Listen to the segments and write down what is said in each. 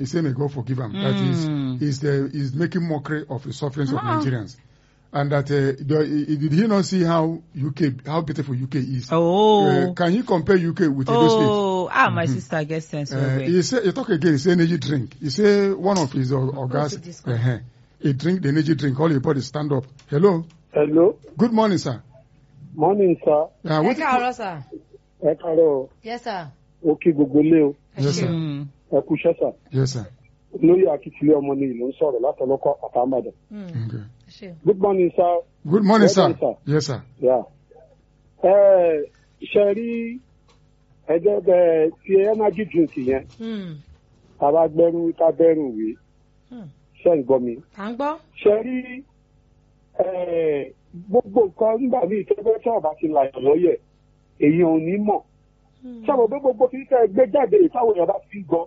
he say may God forgive him. That Mm. is, is uh, is making mockery of the sufferings of Ah. Nigerians, and that uh, the, did he not see how UK how beautiful UK is? Oh. Uh, can you compare UK with Edo State? Oh, ah, my sister gets sense Uh, well. he say he talk again. He say energy drink. He say one of his uh, guys. this one. Uh, he drink the energy drink. All he bought is stand up. Hello. Hello, Good morning, sir. morning sir. Uh, ẹ what, káàárọ̀ sà. Ẹ káàárọ̀ yes sir. o kí gbogbo ilé o. ẹ Yes, sir. ṣeun. Mm. Ẹ kú iṣẹ́ sà. yes, sir. Lórí akitiyan ọmọ ni ìlú ń sọ̀rọ̀ látọlọ́kọ̀ àtàmàdà. Mm, Okay. ẹ ṣeun. Good morning sir. Good morning, Well sir. done, sir. Yes, sir. Yeah. Ẹ ṣe rí ẹgbẹ́ bẹ ti energy drink yẹn. Mm, Tàbá gbẹ́rù ká bẹ́rù wí. mm. Ṣé ń gbọ́ mi? à ń gbọ́. Ṣe rí ẹ, gbogbo nǹkan nígbà míì tẹ́gbẹ́ tí ọba ti làyàn lọ́yẹ̀ èyí ò ní mọ̀. Mm, sábà pé gbogbo kí tẹ gbé jáde ìtàwọn èèyàn bá fi gbọ́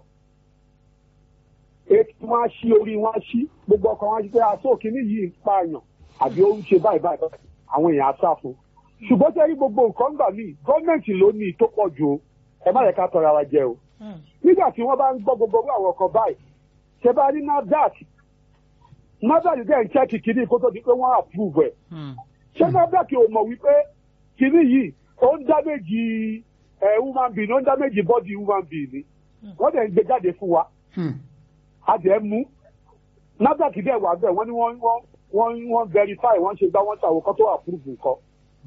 ètò wọn á ṣí orí wọn á ṣí gbogbo ọkàn wọn á ṣí pé aṣọ òkìní yìí ń pààyàn àbí ó ń ṣe báyìí báyìí báyìí àwọn èèyàn á sá fún ṣùgbọ́n tẹ́rí gbogbo nǹkan gbà míì gọ́ọ̀mẹ̀ntì ló ní tó pọ̀ jù o ẹ má yẹ ká tọrọ ara jẹ o mm, nígbà tí wọ́n bá ń gbọ́ gbogbo owó àwọn ọkọ̀ báyìí ṣe bá rí NAFDAC NAFDAC dẹ̀ ń chẹ́kì kìíní kó tó di pé wọ́n approve ẹ̀ Mm. ṣé NAFDAC ò mọ̀ wípé kìíní yìí ó ń dáméjì ẹ̀ human being ó ń dáméjì body human being ni wọ́n dẹ̀ ń gbé jáde fún wa Hmm. a dẹ̀ mú NAFDAC dẹ̀ wà bẹ́ẹ̀ wọ́n ní wọ́n wọ́n wọ́n wọ́n verify wọ́n ṣe gbá wọ́n ṣàwọ̀ kan tó approve nǹkan.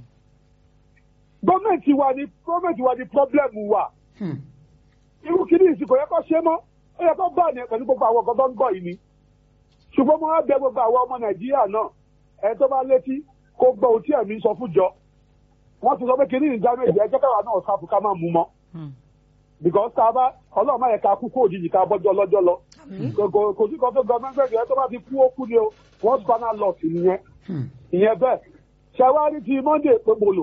gọ́ọ̀mẹ̀ntì wa ni gọ́ọ̀mẹ̀ntì wa ni problem wa Hmm. irú kìíní ìsìnkú yẹ kó ṣe mọ́ ó yẹ kó bá ní pẹ̀lú gbogbo àwọn ọkọ̀ tó ń gbọ́ yìí ni ṣùgbọ́n mo wá bẹ gbogbo àwọn ọmọ Nàìjíríà náà ẹ tó bá létí kó gbọ́ ohun tí ẹ̀mí sọ fún jọ wọ́n ti sọ pé kìíní ìdámẹ́jì ẹ jẹ́ káwa náà sáfù ká má mú mọ́ Mm. because tá a bá ọlọ́run má yẹ ká kú kó òjijì ká bọ́jọ́ lọ́jọ́ lọ àmín. kò kò- kò sí kan tó gọọmenti ẹ tó bá ti kú ó kú ni o wọ́n spinal loss nìyẹn Hmm. ìyẹn bẹ́ẹ̀ ṣàwárí ti Monday pépolo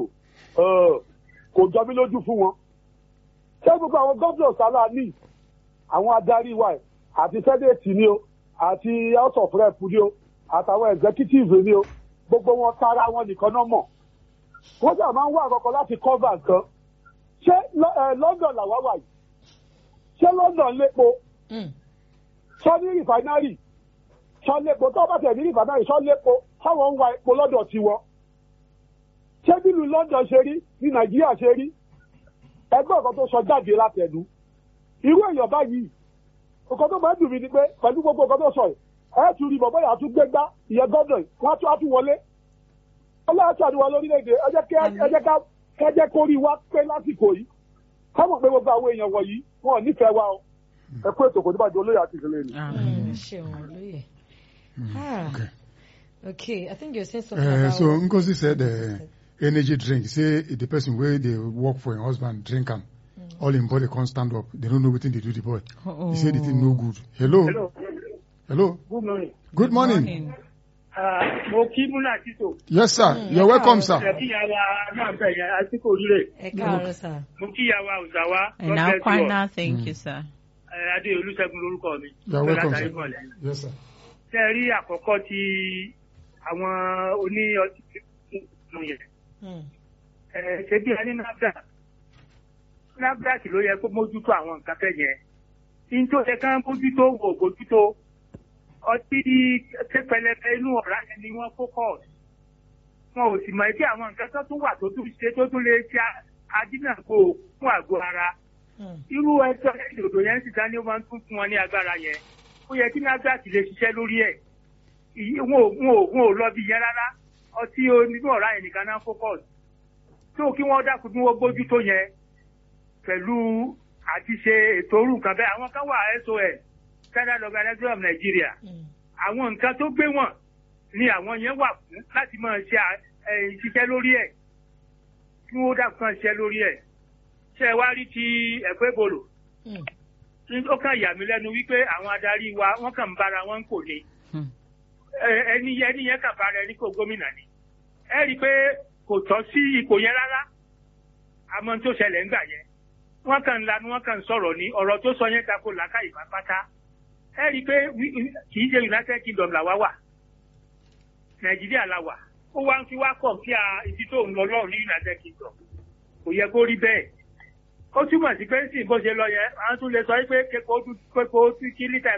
kò jọ mí lójú fún wọn ṣé gbogbo àwọn gómìnà sálà ní àwọn adarí wa ẹ̀ àti sẹ́dẹ̀tì ni o àti house of rep ni o àtàwọn executive ni o gbogbo wọn tara wọn nìkan náà mọ̀ wọ́n jà máa ń wá àkọ́kọ́ láti cover nǹkan ṣé Lọ- eh, London làwa wà yìí ṣé London lépo Mm, sọ ní rìfánárì sọ lépo tó bá tẹ̀ ní rìfánárì sọ lépo táwọn ń wa epo lọ́dọ̀ tiwọn. ṣé bílù London ṣe rí ní Nàìjíríà ṣe rí ẹgbẹ́ ọ̀kan tó sọ jáde látẹnu irú èèyàn báyìí nǹkan tó máa ń dùn mí ni pé pẹ̀lú gbogbo nǹkan tó sọ yìí ẹ tún rí bọ̀bọ́ yà tún gbé gbá ìyẹn gọ́dọ̀ yìí wọ́n á tún á tún wọlé ọlọ́run ṣàdúrà lórílẹ̀‐èdè ẹ jẹ́ kí- ẹ jẹ́ ká ẹ jẹ́ kó rí wa pé lásìkò yìí káwọn pé gbogbo àwọn èèyàn wọ̀nyí wọn ò nífẹ̀ẹ́ wa o ẹ kú ètò kò ní bàjẹ́ olóyè àti ìṣẹ̀lẹ̀ ni. Ah. mm, ẹ ṣeun olóyè. Ah, Okay. okay i think you're saying something Uh, about. so Ngozi said uh, energy drink. Say the person where they work for a husband drink am. All in body can't stand up. They don't know what thing they do the boy. Oh. He said the thing no good. Hello. Hello. Hello. Good morning. Good morning. mo kí múnà títò Yes, sir. Mm, You're yeah, welcome, sir. sir. kí yàrá náà bẹ̀ yẹn àtìkò rírè ẹ káàárọ̀ sà. mo kí yàrá òzàwá And now, Kwana, thank you, sir. adé olùṣègùn lórúkọ mi. You're welcome, Látàrí sir. ìmọ̀lẹ̀. Yes, sir. ṣe rí àkọ́kọ́ tí àwọn oní ọtí tuntun yẹn Mm, ẹ, ṣe bí ẹni NAFDAC NAFDAC ló yẹ kó mójútó àwọn nǹkan fẹ́ yẹn ní tó yẹ ká mójútó wò mójútó ọtí pẹlẹbẹ inú ọ̀rá yẹn ni wọ́n focus wọn ò sì mọ̀ ẹ́ tí àwọn nǹkan tó tún wà tó tún ṣe tó tún lè ṣe adínàgbò fún àgọ́ ara mm, irú ẹjọ́ ìdòdò yẹn sì dání ó máa ń tún fún wọn ní agbára yẹn ó yẹ kí NAFDAC lè ṣiṣẹ́ lórí ẹ̀ Ìyí- wọn ò wọn ò wọn ò lọ bí yẹn rárá ọtí onínú ọ̀rá yẹn nìkan náà focus tó kí wọ́n dákun bí wọ́n gbójú tó yẹn pẹ̀lú àti ṣe ètò orú nǹkan bẹ́ẹ̀ àwọn kan wà SOS Standard Organization of Nigeria mm, àwọn nǹkan tó gbé wọn ni àwọn yẹn wà fún láti máa ṣe à- ẹ, ṣiṣẹ́ lórí ẹ̀ kí wọ́n dákun kan ṣiṣẹ́ lórí ẹ̀ ṣe ẹ wá rí ti ẹ̀fọ́ ìbòlò mm, ó kàn yà mí lẹ́nu wípé àwọn adarí wa wọ́n kàn ń bára wọn kò ní Hmm. Ẹ- ẹni yẹn ẹni yẹn kàn bára ẹni kò gómìnà ni ẹ rí i pé kò tọ́ sí ipò yẹn rárá àmọ́ tó ṣẹlẹ̀ ńgbà yẹn wọ́n kàn ń lanu wọ́n kàn ń sọ̀rọ̀ ní ọ̀rọ̀ tó sọ yẹn tako làákàyè pátápátá ẹ rí i pé wí- kì í ṣe United Kingdom làwa wà Nàìjíríà la wà ó wá ń fi wá kọ̀ kí a ibi tó ń lọ lọ́rùn ní United Kingdom kò yẹ kó rí bẹ́ẹ̀ ó túmọ̀ sí pé sì bó ṣe lọ yẹn àwọn tún lè sọ pé kéko kí lítà